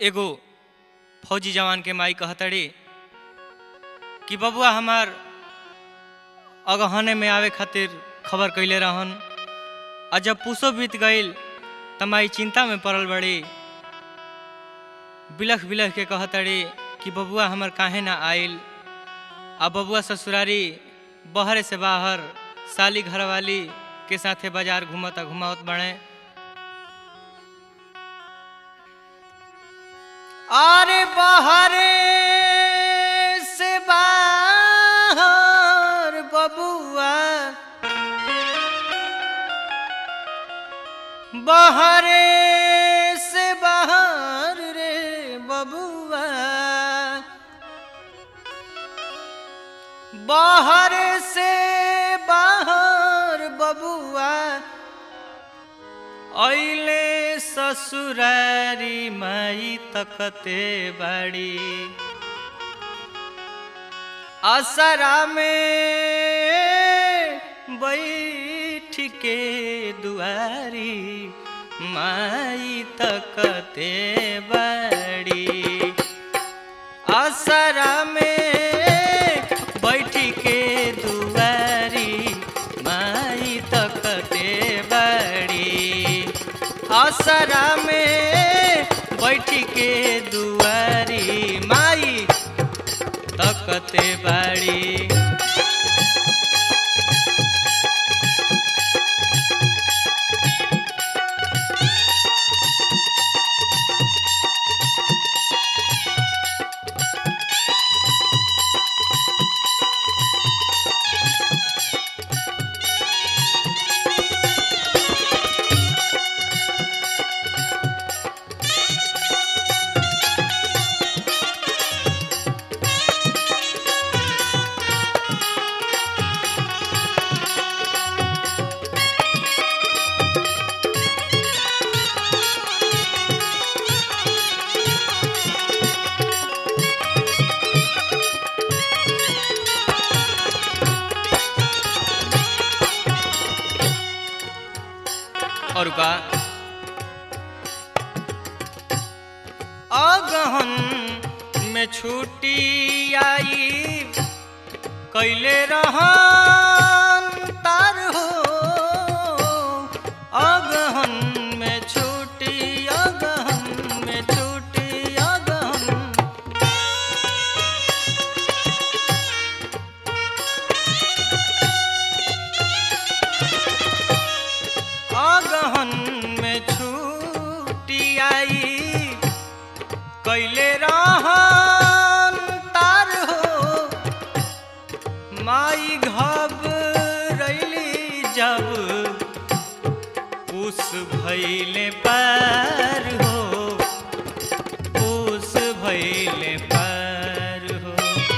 एगो फौजी जवान के माई कहतड़ी कि बबुआ हमार अगहने में आवे खातिर खबर कैले रहन आ जब पूसो बीत गईल त माई चिंता में पड़ल बड़ी बिलख बिलख के कहतड़ी कि बबुआ हमर काहे ना आइल आ बबुआ ससुरारी बहरे से बाहर साली घरवाली के साथे बाजार घूमत घुमावत बड़े अरे बहरे से बाहर बबुआ बहरे से बाहर रे बबुआ बाहर से बाहर बबुआ ऐले ससुरारी माई तकते बाड़ी असरा में बैठ के दुआरी माई तकते बाड़ी असरा में बैठ के दुआरी माई तकते बाड़ी असरा में बैठ के दुआरी माई तकते बाड़ी और का अगहन में छुट्टी आई कैले रहन तार हो अगहन में छुट्टी अगहन में छुट्टी अगहन अगहन में छुट्टी आई कैले रहन तार हो माई घबरैली जब उस भैले पार हो उस भैले पार हो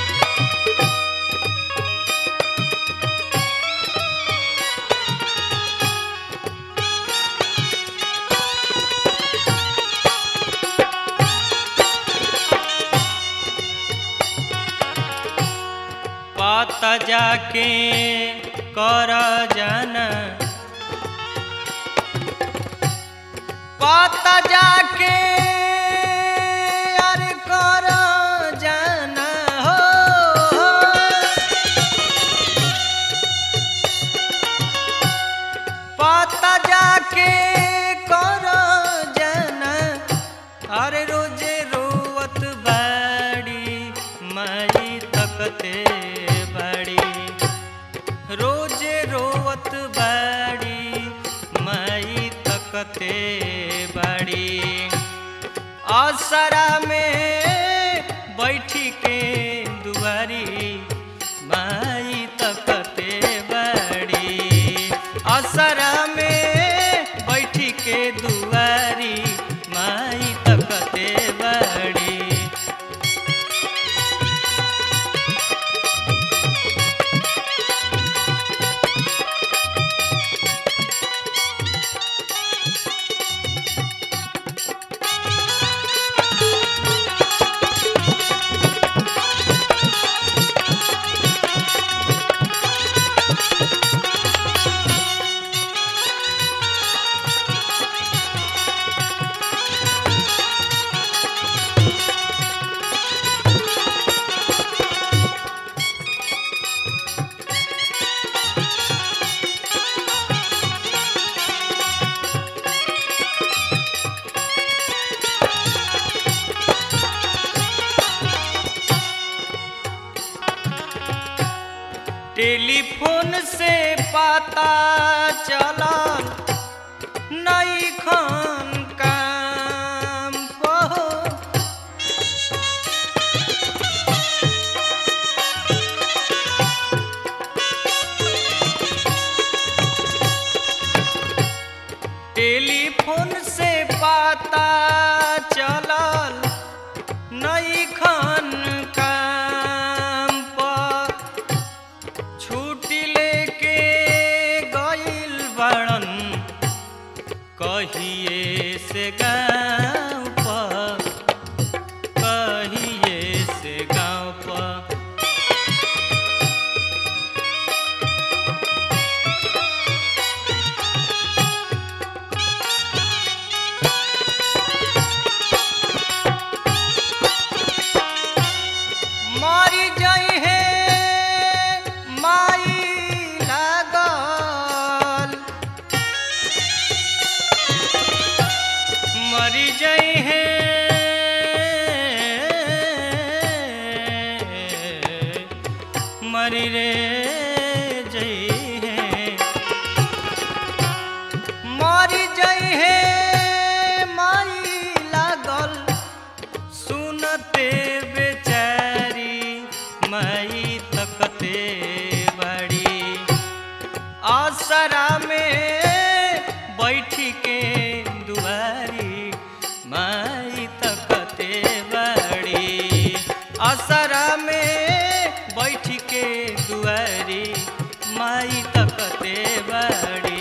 पाता जाके कर जाना पाता जाके अरे कर जाना हो पाता जाके कर जाना अरे रोजे रोवत बाड़ी माई तकते बाड़ी रोजे रोवत बाड़ी माई तकते बाड़ी असरा में बैठी के दुआरी माई तकते बाड़ी असरा में बैठी के दुआरी माई तकते बाड़ी से पता चलल नई खान काम पहो टेलीफोन से पता चलल नई खान काम पर छुट्टी लेके गइल बड़न कहिए से गाँव पर कहिए से गाँव पर मारी जाई है माई लागल मरी जाई है मरी रे जई है मरी जाई है माई लागल सुनते बेचारी मई तकते बड़ी आसरा में बैठी के दुआरी मई तकते बड़ी आसरा में बैठ के दुआरी माई तकते बड़ी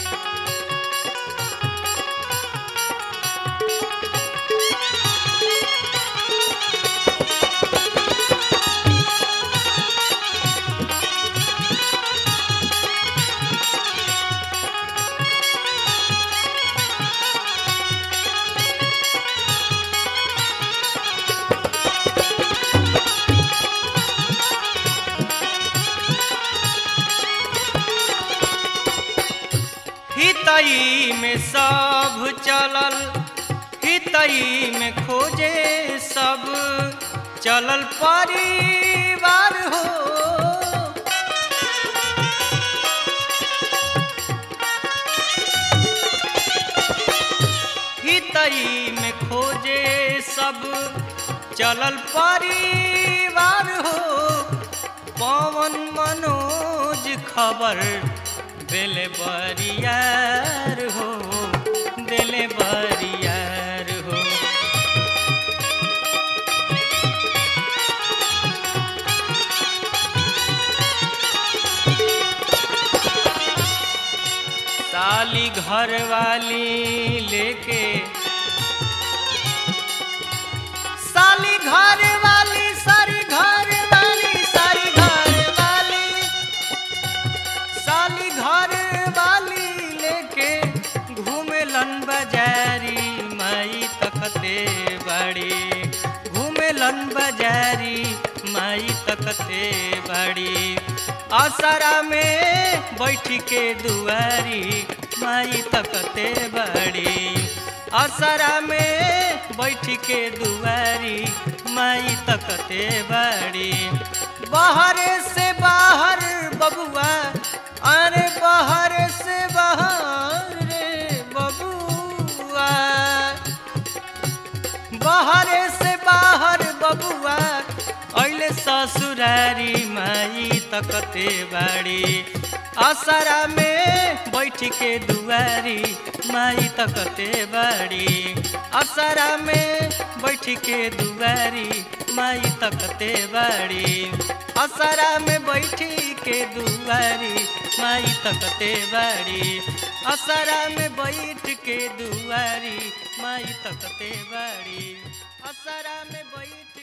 हितई में सब चलल हितई में खोजे सब चलल परिवार हो हितई में खोजे सब चलल परिवार हो पवन मनोज खबर दिले बरियार हो दिले बरियार हो साली घर वाली लेके साली घर वाली सारी घर वाली सारी घर वाली साली घर वाली लेके घूमेलन बाजारी माई तकते बड़ी घूमेलन बाजारी माई तकते बड़ी आसरा में बैठ के दुआरी माई तकते बड़ी आसरा में बैठ के दुआरी माई तकते बड़ी बाहर से बाहर बबुआ अरे बाहर से बाहर रे बबुआ बाहर से बाहर बबुआ ऐले ससुरारी माई तकते बाड़ी आसरा में बैठ के दुआरी माई तकते बाड़ी आसरा में बैठ के दुआरी माई तकते बाड़ी आसरा में बैठ के दुआरी माई तकते बाड़ी आसरा में बैठ के दुआरी माई तकते बाड़ी असरा में बैठ